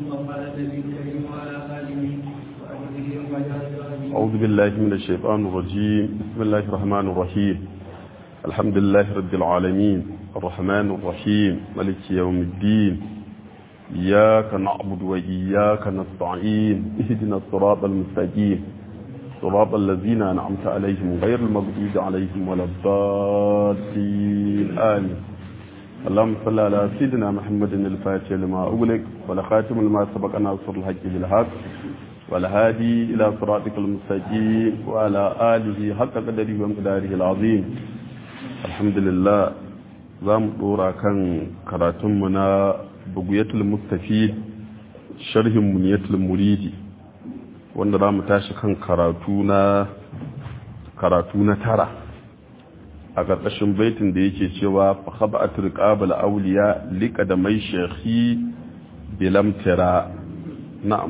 الله على النبي الكريم وعلى آله وأصحابه ومن أعوذ بالله من الشيطان الرجيم بسم الله الرحمن الرحيم الحمد لله رب العالمين الرحمن الرحيم ملك يوم الدين إياك نعبد وإياك نستعين اهدنا الصراط المستقيم صراط الذين أنعمت عليهم غير المغضوب عليهم ولا الضالين آمين اللهم صل على سيدنا محمد الفاتح لما أغلق ولخاتم لما سبق ناصر الحق بالحق والهادي إلى صراطك المستقيم وعلى آله حق قدره ومقداره العظيم الحمد لله زام دورا كان كراتمنا بقية المستفيد شرح منية المريد wanda za mu tashi kan karatu na karatu na tara a ƙarƙashin baitin da yake cewa fa khaba'at riqabal awliya liqa da mai shekhi bilam tira na'am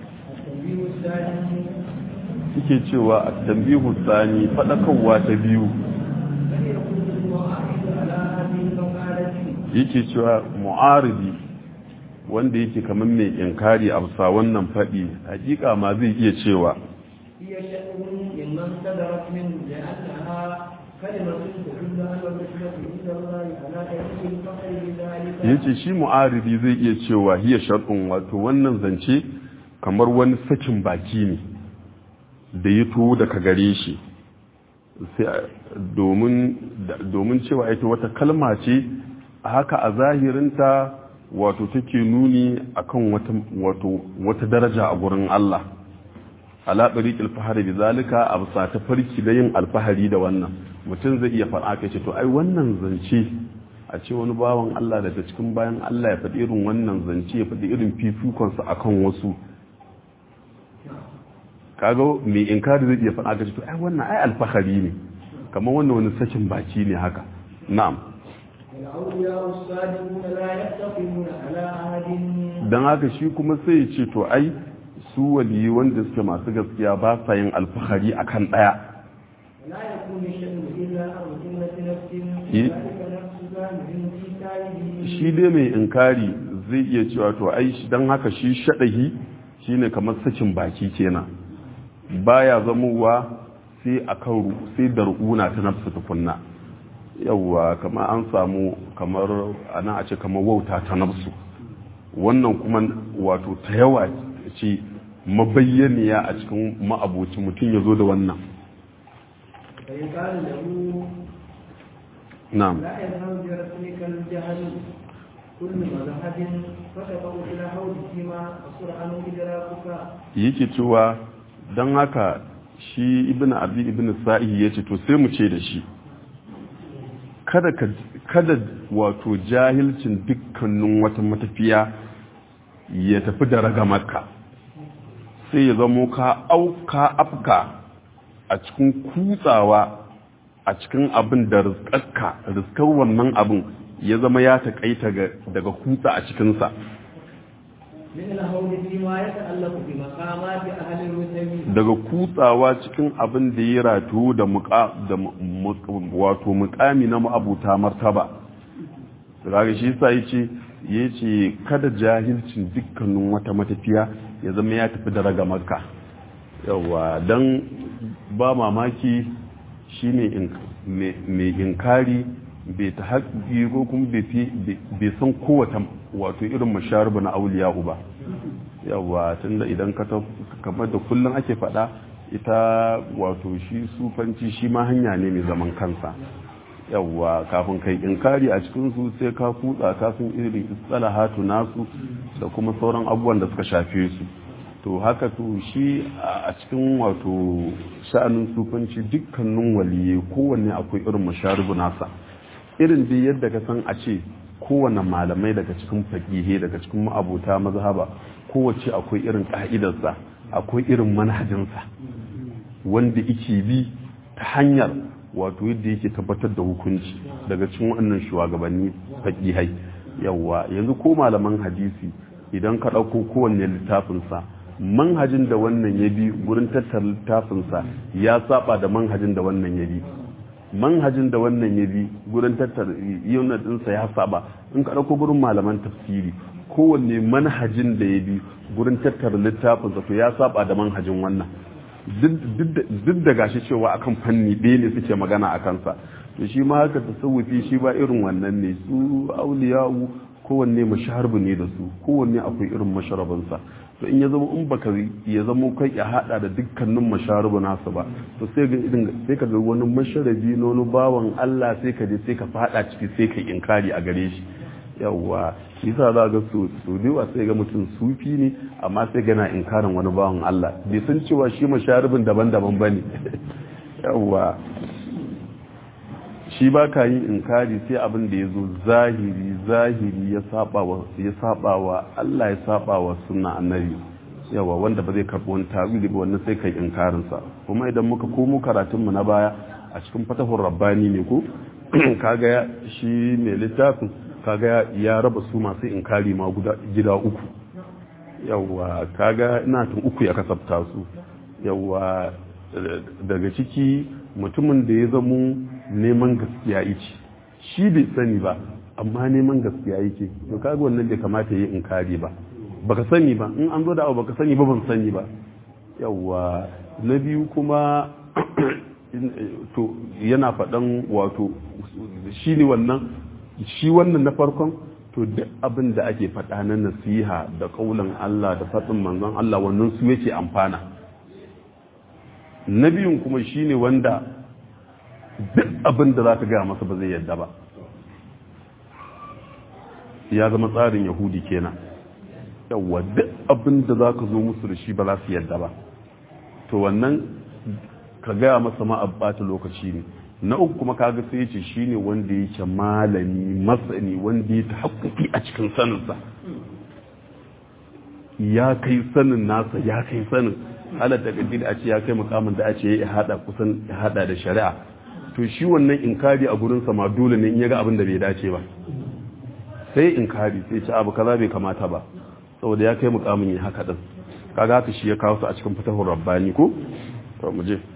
yake cewa at-tanbihu tsani fadakarwa ta biyu yake cewa mu'aridi wanda yake kamar mai inkari a bisa wannan faɗi hakika ma zai iya cewa yace shi mu'aridi zai iya cewa hiya shar'un wato wannan zance kamar wani sakin baki ne da ya to daga gare shi domin cewa ita wata kalma ce haka a zahirinta wato take nuni akan wata wato wata daraja a gurin Allah ala tariqil fahari bizalika absa ta farki da yin alfahari da wannan mutum zai iya faɗa kai ce to ai wannan zance a ce wani bawan Allah daga cikin bayan Allah ya faɗi irin wannan zance ya faɗi irin fifikon sa akan wasu kaga mai inkari zai iya faɗa kai ce to ai wannan ai alfahari ne kamar wannan wani sakin baki ne haka na'am don haka shi kuma sai ce to ai su waliyi wanda suke masu gaskiya ba sa yin alfahari a kan ɗaya shi dai mai inkari zai iya cewa to ai don haka shi shaɗahi shi ne kamar sakin baki kenan baya zamowa sai a kan sai da ru'una ta nafsu tukunna yawwa kamar an samu kamar ana a ce kamar wauta ta nafsu wannan kuma wato ta yawa ce mabayyaniya a cikin ma'aboci mutum ya zo da wannan na'am yake cewa don haka shi ibn abi ibn sa'i ya ce to sai mu ce da shi kada kada wato jahilcin dukkanin wata matafiya ya tafi da raga maka sai ya zamo ka auka afka a cikin kutsawa a cikin abin da rizkarka rizkar wannan abin ya zama ya taƙaita daga kutsa a cikinsa daga kutsawa cikin abin da ya ratu da wato mukami na ma'abuta martaba daga shi sa ya ce ya ce kada jahilcin dukkanin wata matafiya ya zama ya tafi da raga makka yawa don ba mamaki shi ne mai inkari bai ta haƙi ko kuma bai san kowata wato irin masharibu na auliya ba yawa tunda idan ka kamar da kullum ake faɗa ita wato shi sufanci shi ma hanya ne mai zaman kansa yawa kafin kai inkari a cikin su sai ka kutsa kafin irin istalahatu nasu da kuma sauran abubuwan da suka shafe su to haka to shi a cikin wato sha'anin sufanci dukkanin waliye kowanne akwai irin masharibu nasa irin dai yadda ka san a ce kowane malamai daga cikin fakihe daga cikin ma'abuta mazhaba kowace akwai irin ka'idarsa akwai irin manhajinsa wanda yake bi ta hanyar wato yadda yake tabbatar da hukunci daga cikin wannan shugabanni fakihai yawa yanzu ko malaman hadisi idan ka ɗauko kowanne littafinsa manhajin da wannan ya bi gurin tattara littafinsa ya saba da manhajin da wannan ya bi manhajin da wannan ya bi gurin tattara yaunar ɗinsa ya saba in ka ɗauko gurin malaman tafsiri kowanne manhajin da ya bi gurin tattara littafin to ya saba da manhajin wannan duk da gashi cewa akan fanni ɗaya ne suke magana a kansa to shi ma haka tasawufi shi ba irin wannan ne su auliya'u kowanne mashaharbu ne da su kowanne akwai irin masharabinsa to in ya zama in baka ya zama kai ya hada da dukkanin masharabu nasu ba to sai ga irin sai ka ga wani masharabi na wani bawan Allah sai ka je sai ka fada ciki sai ka inkari a gare shi yawwa shi yasa za ga su su dewa sai ga mutum sufi ne amma sai gana inkarin wani bawan Allah bai san cewa shi masharibin daban-daban bane yawwa shi ba ka yin inkari sai abin da ya zo zahiri zahiri ya saba wa Allah ya saba wa suna annabi yawa wanda ba zai karɓi wani tawili ba wannan sai kai inkarinsa kuma idan muka komo karatunmu na baya a cikin fatahun rabbani ne ko kaga shi mai littafin kaga ya raba su masu inkari ma gida uku yawa kaga ina tun uku ya kasafta su yawa daga ciki mutumin da ya zamo neman gaskiya yake shi bai sani ba amma neman gaskiya yake to kaga wannan bai kamata yi inkari ba baka sani ba in an zo da abu baka sani ba ban sani ba yawa na biyu kuma to yana faɗan wato shi ne wannan shi wannan na farkon to duk abin da ake faɗa na nasiha da ƙaunar Allah da faɗin manzon Allah wannan su yake amfana na biyun kuma shine wanda duk abin da za ka gaya masa ba zai yadda ba ya zama tsarin yahudi kenan yawwa duk abin da za ka zo musu da shi ba za su yadda ba to wannan ka gaya masa ma ɓata lokaci ne na uku kuma kaga sai ce shi ne wanda yake malami masani wanda ya haƙƙoƙi a cikin saninsa ya kai sanin nasa ya kai sanin halatta ƙaddin a ce ya kai mukamin da a ce ya haɗa kusan ya haɗa da shari'a to shi wannan inkari a gurinsa ma dole ne in ya ga abin da bai dace ba sai inkari sai ce abu kaza bai kamata ba saboda ya kai mukamin ya haka din kaga haka shi ya kawo su a cikin fatahur rabbani ko to mu je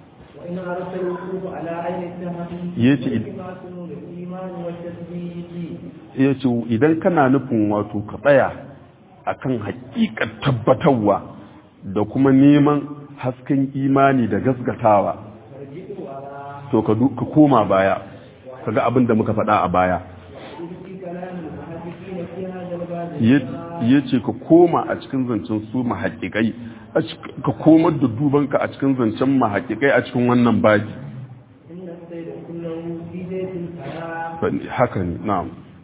ya ce idan kana nufin wato ka tsaya akan hakikar tabbatarwa da kuma neman hasken imani da gasgatawa to ka koma baya ka ga abin da muka faɗa a baya ya ce ka koma a cikin zancen su mahaƙiƙai ka komar da dubanka a cikin zancen mahaƙiƙai a cikin wannan baji haka ne na'am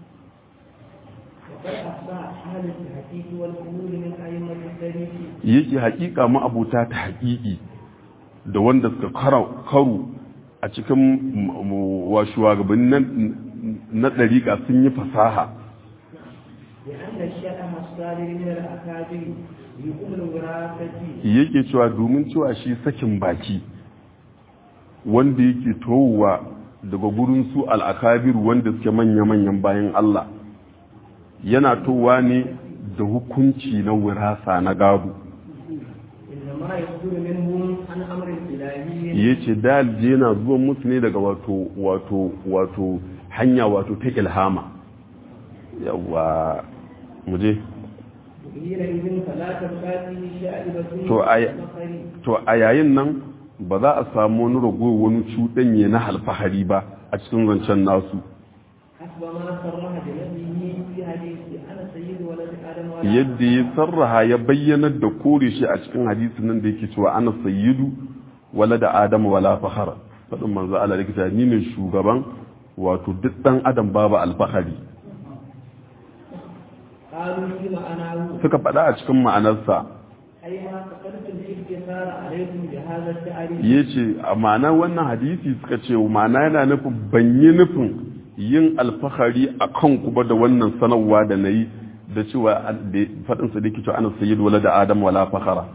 yake haƙiƙa ma'abuta ta haƙiƙi da wanda suka karu a cikin wa shugabannin na ɗariƙa sun yi fasaha yake cewa domin cewa shi sakin baki wanda yake towa daga gurin su al'akabiru wanda suke manya-manyan bayan Allah yana towa ne da hukunci na wirasa na gado ya ce dalje yana zuwa musu ne daga wato wato wato hanya wato ta ilhama yawa muje to a yayin nan ba za a samu wani rago wani cuɗanye na alfahari ba a cikin zancen nasu yadda ya sarraha ya bayyanar da kore shi a cikin hadisi nan da yake cewa ana sayyidu wala da adam wala fahara faɗin manzo Allah da ni ne shugaban wato duk ɗan adam babu alfahari suka faɗa a cikin ma'anarsa ya ce a ma'anar wannan hadisi suka ce ma'ana yana nufin ban yi nufin yin alfahari a kan kuma da wannan sanarwa da na yi da cewa faɗinsa da ke cewa ana sayi wala da adam wala fahara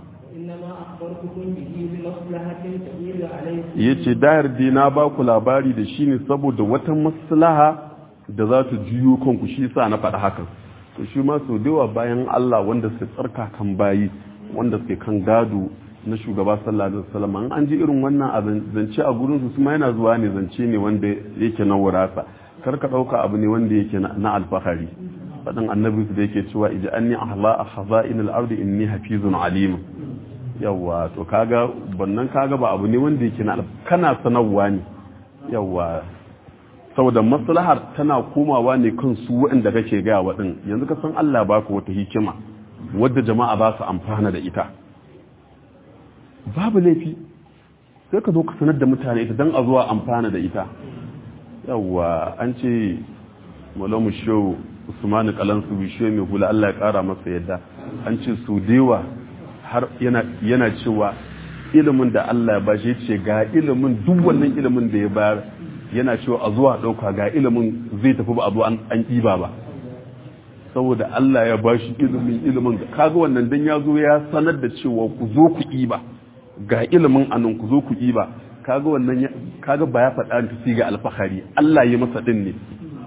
ya ce dayar dai na ba ku labari da shi ne saboda wata maslaha da za ta juyo kanku shi sa na faɗa hakan to shi ma sau da bayan Allah wanda suke tsarka kan bayi wanda suke kan gado na shugaba sallallahu alaihi wasallam an ji irin wannan zance a gurin su kuma yana zuwa ne zance ne wanda yake na wurasa kar ka dauka abu ne wanda yake na alfahari faɗin annabi su da yake cewa iji an ni ahla a khaza'in al-ardi inni hafizun alim yawa to kaga bannan kaga ba abu ne wanda yake na kana sanarwa ne yawa saboda maslahar tana komawa ne kan su waɗanda kake gaya waɗin yanzu ka san Allah baka wata hikima wadda jama'a ba su amfana da ita babu laifi sai ka zo ka sanar da mutane ita don a zuwa amfana da ita yawa an ce malamu show usmanu kalansu bishiyo mai hula Allah ya kara masa yadda an ce su dewa har yana cewa ilimin da Allah ya bashi ce ga ilimin duk wannan ilimin da ya bayar yana cewa a zuwa ɗauka ga ilimin zai tafi ba a zo an ɗiba ba saboda Allah ya bashi ilimin ilimin kaga wannan dan ya zo ya sanar da cewa ku zo ku ɗiba ga ilimin anan ku zo ku ɗiba kaga wannan kaga ba ya faɗa ta ga alfahari Allah ya masa din ne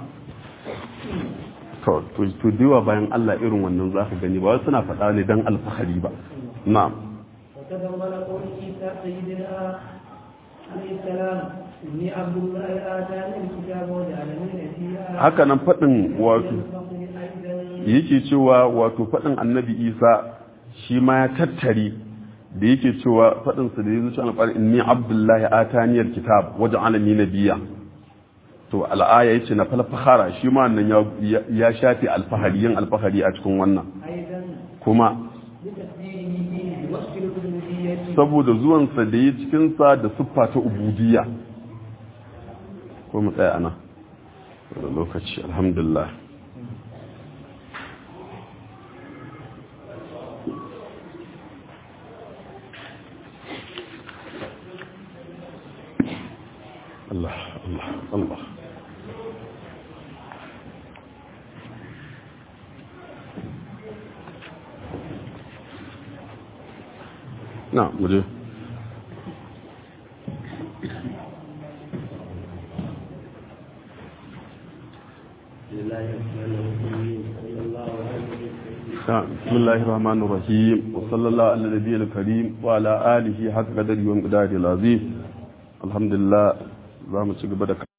to to diwa bayan Allah irin wannan za ka gani ba wai suna faɗa ne dan alfahari ba na'am وتضمن قول عيسى سيدنا عليه السلام إني عبد الله آتاني الكتاب وجعلني نبيا haka nan faɗin wato yake cewa wato faɗin annabi isa shi ma ya tattari da yake cewa faɗinsa da ya zuci alƙar inni abdullahi ataniyar kitab wajen alami na biya to al'aya ya ce na falfahara shi ma nan ya shafi alfahari yin alfahari a cikin wannan kuma saboda zuwansa da ya cikinsa da siffa ta ubudiyya ko mu tsaya ana da lokaci alhamdulillah Allah Allah Allah na muje بسم الله الرحمن الرحيم وصلى الله على النبي الكريم وعلى آله حق قدر يوم قدر العظيم الحمد لله za mu ci gaba da